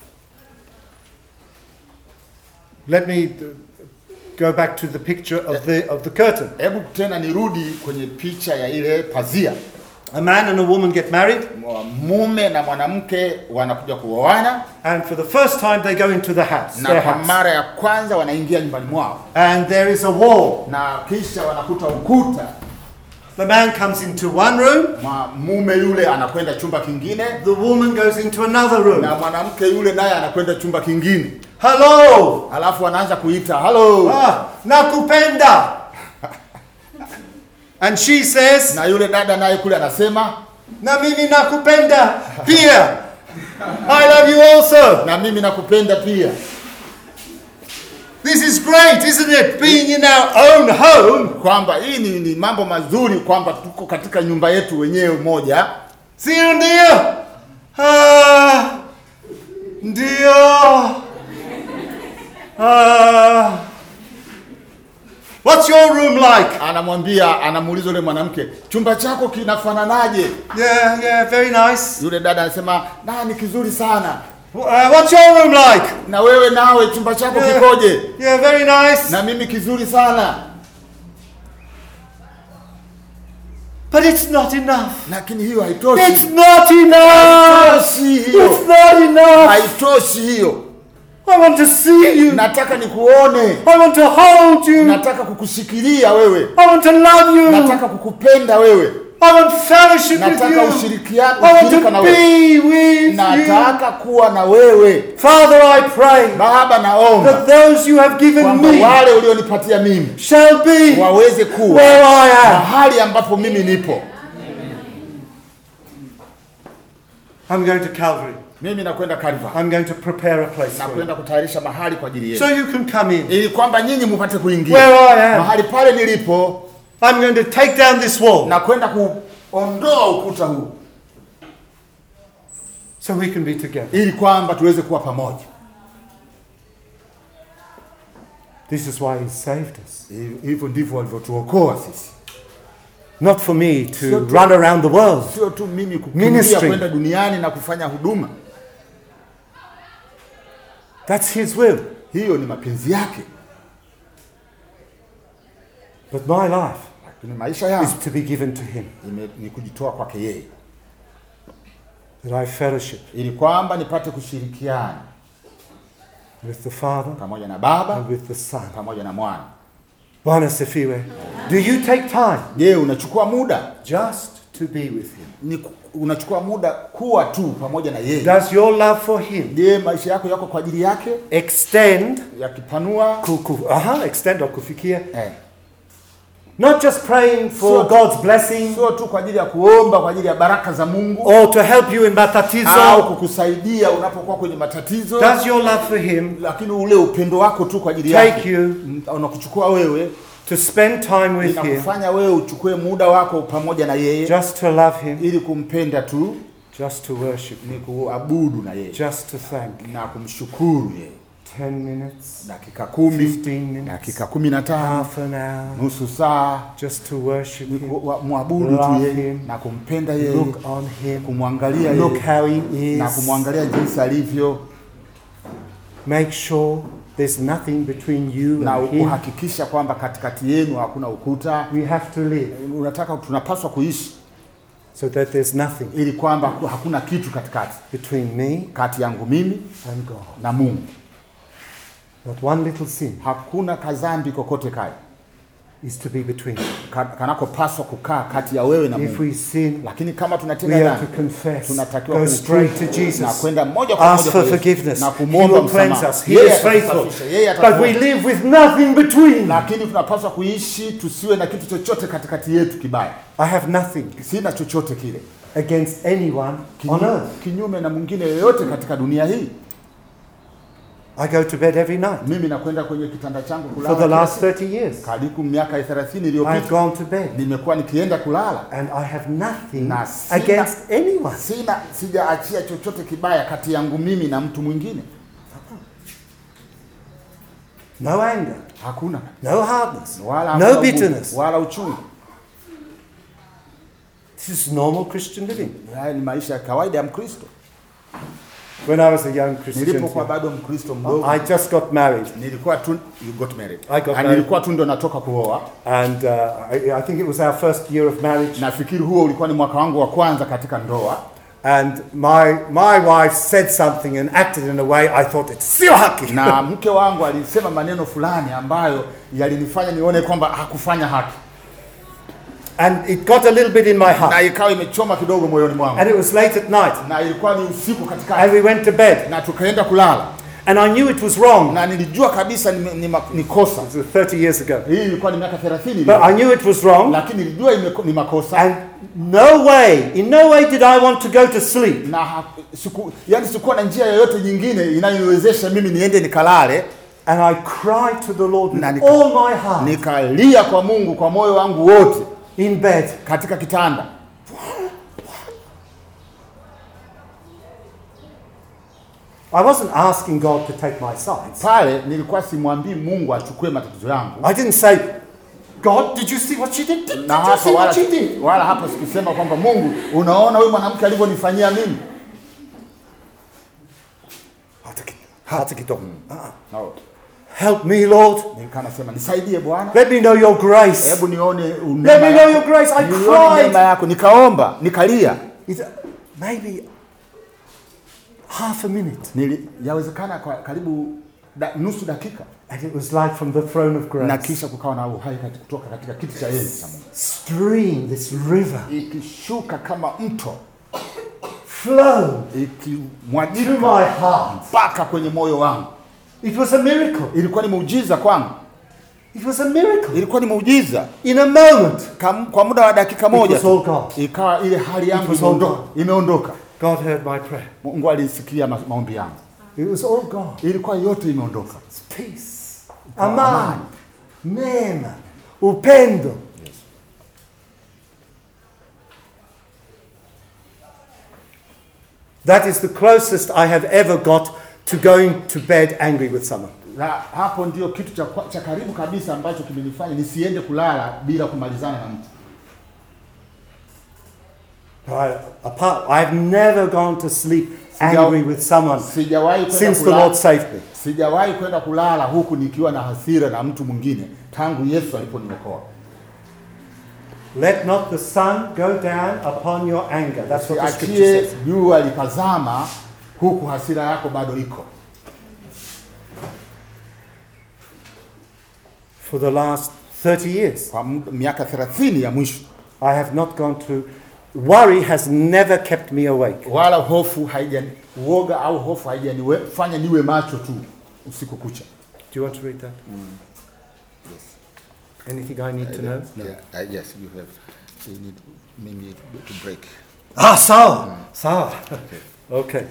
Let me uh, go back to the picture of the, of the curtain. Hebu tena nirudi kwenye picha ya ile pazia. A man and a woman get married, Mume na mwanamke wanakuja kuoana and for the first time they go into the house, na their kwa house. mara ya kwanza wanaingia nyumbani mwao, And there is a wall. na kisha wanakuta ukuta. The man comes into one room, Ma- Mume yule anakwenda chumba kingine the woman goes into another room. na mwanamke yule naye anakwenda chumba kingine, Hello! alafu anaanza kuita halo, Ah, nakupenda! And she says, na yule dada naye kule anasema na mimi nakupenda pia. I love you also. na mimi nakupenda pia. This is great, isn't it? Being in our own home. Kwamba hii ni, ni mambo mazuri kwamba tuko katika nyumba yetu wenyewe moja, Sio ndio? Ah, ndio. Ah. What's your room like? anamwambia anamuuliza yule mwanamke, chumba chako kinafananaje? Yeah, yeah, very nice. Yule dada anasema na ni kizuri sana. Uh, what's your room like? Na wewe nawe chumba chako Yeah, kikoje? yeah, very nice. Na mimi kizuri sana. But it's not enough. Lakini hiyo haitoshi. It's not enough. Haitoshi hiyo, It's not enough. haitoshi hiyo. I want to see you. Nataka nikuone, I want to hold you. nataka kukushikilia wewe, I want to love you. nataka kukupenda wewe, I want fellowship with nataka you. ushirikiano, I want ushirika na to wewe, be with you. nataka kuwa na wewe. Father, I pray Baba, naomba that those you have given kwamba me wale ulionipatia mimi shall be waweze kuwa where I am. mahali ambapo mimi nipo. I'm going to Calvary. Mimi nakwenda Calvary, I'm going to prepare a place for you. nakwenda kutayarisha mahali kwa ajili So yenu, you can come in. ili kwamba nyinyi mupate kuingia Where I am. mahali pale nilipo. I'm going to take down this wall Nakwenda kuondoa ukuta huu so we can be together. ili kwamba tuweze kuwa pamoja. This is why He saved us. Hiv- Hivyo ndivyo walivyotuokoa sisi. not for me to Sio tu- run around the world. sio tu mimi kukimbia Ministry. kwenda duniani na kufanya huduma. That's His will. Hiyo ni mapenzi yake, But my life lakini maisha is yangu to be given to Him, ime- ni kujitoa kwake yeye, that I fellowship ili kwamba nipate kushirikiana with the Father pamoja na Baba and with the Son. pamoja na Mwana. Bwana sifiwe. Do you take time Je, unachukua muda just to be with Him? ni ku- unachukua muda kuwa tu pamoja na yeye? Does your love for Him Je, maisha yako yako kwa ajili yake extend, yakipanua ku, ku, aha, extend or kufikia, eh, not just praying for Sio- God's blessing sio tu kwa ajili ya kuomba kwa ajili ya baraka za Mungu or to help you in au matatizo? kukusaidia unapokuwa kwenye matatizo, Does your love for Him lakini ule upendo wako tu kwa ajili take yake you mm, unakuchukua wewe to spend time with Him, inakufanya wewe uchukue muda wako pamoja na yeye just to love Him, ili kumpenda tu, just to worship Him, ni kuabudu na yeye just to thank Him? na kumshukuru yeye. 10 minutes, Dakika kumi, 15 minutes, dakika kumi na tano, half an hour, nusu saa, just to worship ni Him, ku- wa- mwabudu tu Love yeye him. na kumpenda yeye, look on Him, kumwangalia look yeye how He na is. kumwangalia jinsi alivyo Make sure there's nothing between you na and Him. kuhakikisha kwamba katikati yenu hakuna ukuta. We have to live Unataka, tunapaswa kuishi so that there's nothing ili kwamba ku- hakuna kitu katikati between me kati yangu mimi and God. na Mungu, Not one little sin hakuna kazambi kokote kale is to be between. ka- kanakopaswa kukaa kati ya wewe na If Mungu. we sin, Lakini kama we tunatenda have dhambi, to confess, tunatakiwa go kutubu straight to na Jesus, kwenda moja kwa ask moja for kwa Yesu forgiveness. na He kumwomba will cleanse msamaha. us. He Yeye is faithful. atatusafisha, yeye But we atatuosha. live with nothing between. Lakini tunapaswa kuishi tusiwe na kitu chochote katikati yetu kibaya. I have nothing Sina chochote kile against anyone on Kinyu- earth. kinyume na mwingine yoyote katika dunia hii. I go to bed every night. Mimi nakwenda kwenye kitanda changu kulala For the kila last siku. 30 years, karibu miaka 30 I've iliyopita gone to bed nimekuwa nikienda kulala and I have nothing Na sina- against anyone. sina sijaachia chochote kibaya kati yangu mimi na mtu mwingine No anger, hakuna no hardness, wala no hakuna ugumu, bitterness. wala uchungu This is normal Christian living. haya ni maisha ya kawaida ya mkristo When I was a young Christian, nilipokuwa bado mkristo mdogo I just got married, nilikuwa tu you got married I got Ah, married. nilikuwa tu ndo natoka kuoa and uh, I, I think it was our first year of marriage. nafikiri huo ulikuwa ni mwaka wangu wa kwanza katika ndoa And my my wife said something and acted in a way I thought it's sio haki. na mke wangu alisema maneno fulani ambayo yalinifanya nione kwamba hakufanya haki And it got a little bit in my heart. na ikawa imechoma kidogo moyoni mwangu And it was late at night. na ilikuwa ni usiku And katikati we went to bed. na tukaenda kulala And I knew it was wrong. na nilijua kabisa ni, ni, ma- ni kosa It was 30 years ago. hii ilikuwa ni miaka 30 But iliyopita. I knew it was wrong. lakini nilijua imeko- ni makosa And no way, in no way did I want to go to sleep na ha- siku, yani sikuwa na njia yoyote nyingine inayoniwezesha mimi niende nikalale And I cried to the Lord with Na nika- all my heart nikalia kwa Mungu kwa moyo wangu wote in bed. katika kitanda I wasn't asking God to take my sides. pale nilikuwa simwambii Mungu achukue matatizo yangu I didn't say, God, did you see what she did? Did, did na you hapa see wala, what she did? wala hapa sikusema kwamba Mungu unaona huyu mwanamke alivyonifanyia mimi Hata ki- hata kidogo. Uh-uh. no. Help me, Lord. nilikuwa nasema nisaidie Bwana Let me know your grace. hebu nione Let me neema know yako. your grace. I Nione neema cried. yako nikaomba nikalia It, maybe half a minute. Nili, yawezekana kwa karibu da, nusu dakika And it was like from the throne of na grace. kisha kukawa na uhai kati- kutoka katika kiti cha enzi cha Mungu Stream, this river, ikishuka kama mto flow to ikimwagika my heart. mpaka kwenye moyo wangu It was a miracle. ilikuwa ni muujiza kwangu It was a miracle. ilikuwa ni muujiza In a moment, Kam, kwa muda wa dakika it moja was tu, all gone. ikawa ile hali yangu was all imeondoka, imeondoka. God heard my prayer. Mungu alisikia ma, maombi yangu, It was all gone. ilikuwa yote imeondoka. It's peace, amani, neema, upendo. That is the closest I have ever got to going to bed angry with someone. Na hapo ndio kitu cha, kwa- cha karibu kabisa ambacho kimenifanya nisiende kulala bila kumalizana na mtu. I, apart, I've never gone to sleep Sija- angry with someone Sijawahi kwenda since the kulala- Lord saved me. sijawahi kwenda kulala huku nikiwa na hasira na mtu mwingine tangu Yesu aliponiokoa. Let not the sun go down upon your anger. That's what the scripture Usiachie says. jua likazama huku hasira yako bado iko. For the last 30 years, Kwa mu- miaka 30 ya mwisho, I have not gone to. Worry has never kept me awake. wala hofu haijani uoga au hofu haijanifanya niwe macho tu usiku kucha. Do you want to read that? Anything I need to know? Yeah, uh, yes, you have. You need maybe to break. Ah, sawa. Sawa. Okay.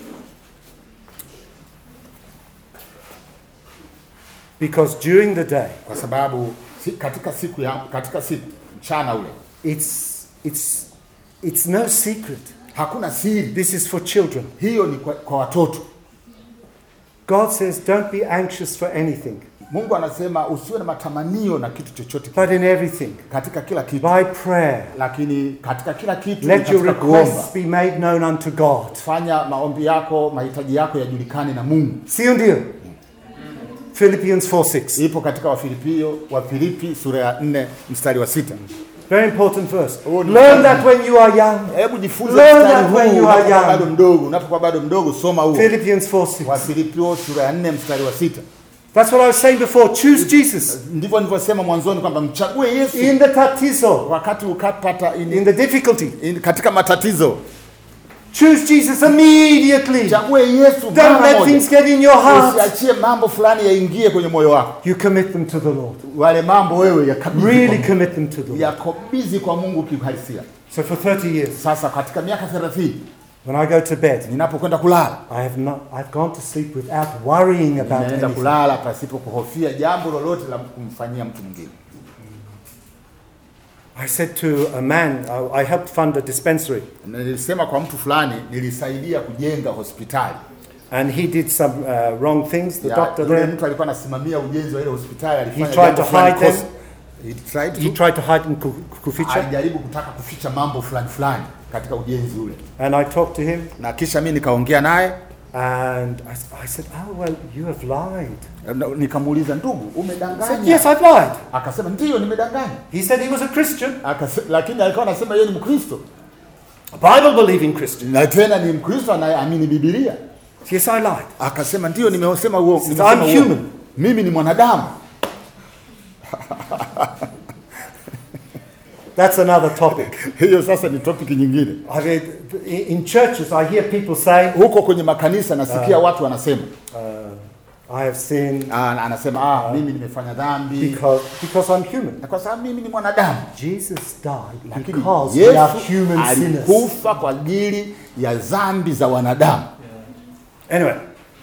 Because during the day, Kwa sababu si, katika siku ya katika siku mchana ule it's, it's, it's no secret. hakuna siri. This is for children. Hiyo ni kwa, kwa watoto. God says, don't be anxious for anything, Mungu anasema usiwe na matamanio na kitu chochote but in everything, katika kila kitu, by prayer, lakini katika kila kitu let your katika kuomba requests be made known unto God. fanya maombi yako, mahitaji yako yajulikane na Mungu. Sio ndio? Philippians 4 6. Ipo katika Wafilipio wa Filipi sura ya 4 mstari wa sita. Very important verse. Oh, ni- Learn that when you are young. Hebu jifunze Learn mstari that when huu you are unapokuwa young. bado mdogo. Unapokuwa bado mdogo, soma huo Philippians 4 6. Wafilipio sura ya 4 mstari wa sita. That's what I was saying before. Choose Jesus Ndivyo nilivyosema mwanzoni kwamba mchague Yesu in the tatizo, wakati ukapata in, in the difficulty. in, katika matatizo. Choose Jesus immediately. Chague Yesu Don't mara let moja. things get in your heart. Usiachie mambo fulani yaingie kwenye moyo wako. You commit them to the Lord. Wale mambo wewe yakabidhi Really kwa Mungu. commit them to the Lord. yakabidhi kwa Mungu kiuhalisia. So for 30 years, Sasa katika miaka 30 when I go to bed, ninapokwenda kulala, I have not, I've gone to sleep without worrying about ninaenda anything. kulala pasipo kuhofia jambo lolote la kumfanyia mtu mwingine. I said to a man, I, I helped fund a dispensary, Nilisema kwa mtu fulani, nilisaidia kujenga hospitali. and he did some uh, wrong things. The Ya, doctor yule there, mtu alikuwa anasimamia ujenzi wa ile hospitali, alifanya He tried jambo to fulani hide them. kosa. He tried he to tried to hide in Ku- Kuficha, alijaribu kutaka kuficha mambo fulani fulani katika ujenzi ule, and I talked to him, na kisha mimi nikaongea naye and I, s- I said, "Oh well, you have lied." na- nikamuuliza, ndugu, I said, umedanganya? "Yes, I've lied." Akasema ndiyo, nimedanganya. He said he was a Christian, Akase, lakini alikuwa anasema yeye ni Mkristo a Bible-believing Christian. na tena ni Mkristo anayeamini Biblia. Yes, I lied. Akasema ndiyo, nimesema huo, Says, nimesema "I'm uongo. human." mimi ni mwanadamu. That's another topic. Hiyo sasa ni topic nyingine. I mean, in in churches, I hear people say, Huko kwenye makanisa nasikia watu wanasema uh, "I have sinned ah, anasema ah, mimi nimefanya dhambi because because I'm human." na kwa sababu mimi ni mwanadamu. Jesus died Lakini because we are Yesu human sinners. alikufa kwa ajili ya dhambi za wanadamu. Anyway,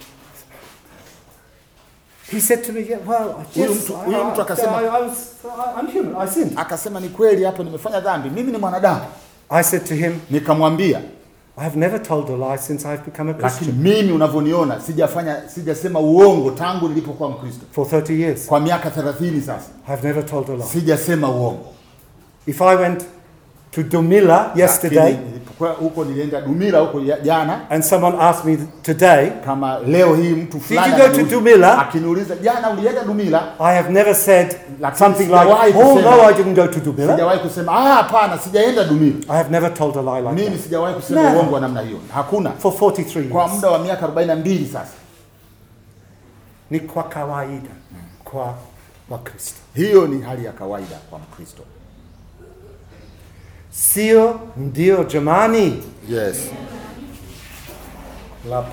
he said to me, yeah, well, Huyu yes, mtu- I, huyu mtu I, akasema- I, I was, I, I'm human, I sinned. Akasema ni kweli, hapo nimefanya dhambi, mimi ni mwanadamu. I said to him, Nikamwambia, I've never told a lie since I've become a lakini Christian mimi unavyoniona sijafanya sijasema uongo tangu nilipokuwa Mkristo for 30 years. kwa miaka 30 sasa, I've never told a lie. sijasema uongo. If I went to Dumila yesterday Lakini nilipokuwa huko, nilienda Dumila huko ya- jana, and someone asked me today, kama leo hii mtu fulani you go to ananiuliza- Dumila? akiniuliza jana ulienda Dumila, I have never said Lakini something like, sijawahi oh kusema- no, I didn't go to Dumila. sijawahi kusema ah, hapana, sijaenda Dumila. I have never told a lie like Mimi that. sijawahi kusema No. uongo wa namna hiyo, hakuna. For 43 Kwa years. muda wa miaka 42 sasa, Ni kwa kawaida kwa Wakristo. hiyo ni hali ya kawaida kwa Mkristo. Sio ndio jamani? Yes. Labda.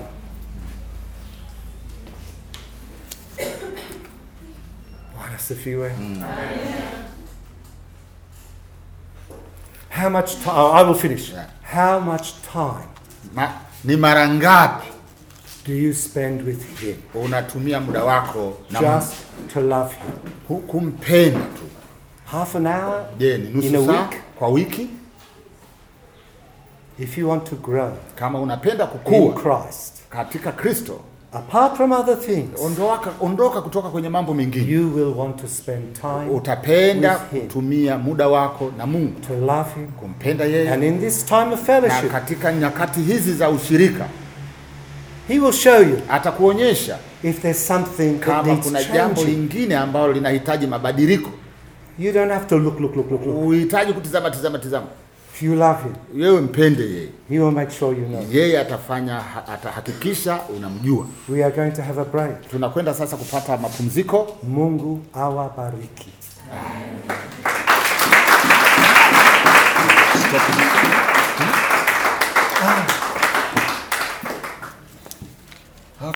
Bwana asifiwe. How much time? I will finish. Yeah. How much time Ma, ni mara ngapi do you spend with Him unatumia muda wako na Mungu? just to love Him? Ku- kumpenda tu? Half an hour Je, ni in nusu a saa week? kwa wiki? If you want to grow Kama unapenda in kukua Christ, katika Kristo, apart from other things, ondoka, ondoka kutoka kwenye mambo mengine. you will want to spend time Utapenda with him. kutumia muda wako na Mungu, to love him. kumpenda yeye, And in this time of na fellowship, katika nyakati hizi za ushirika he will show you atakuonyesha if there's something that kama needs kuna jambo changing. lingine ambalo linahitaji mabadiliko. You don't have to look, look, look, look, look. Uhitaji kutizama tizama tizama, If you love him, wewe mpende yeye, he will make sure you know. yeye atafanya, ha- atahakikisha unamjua. We are going to have a break. Tunakwenda sasa kupata mapumziko. Mungu awabariki. Ah,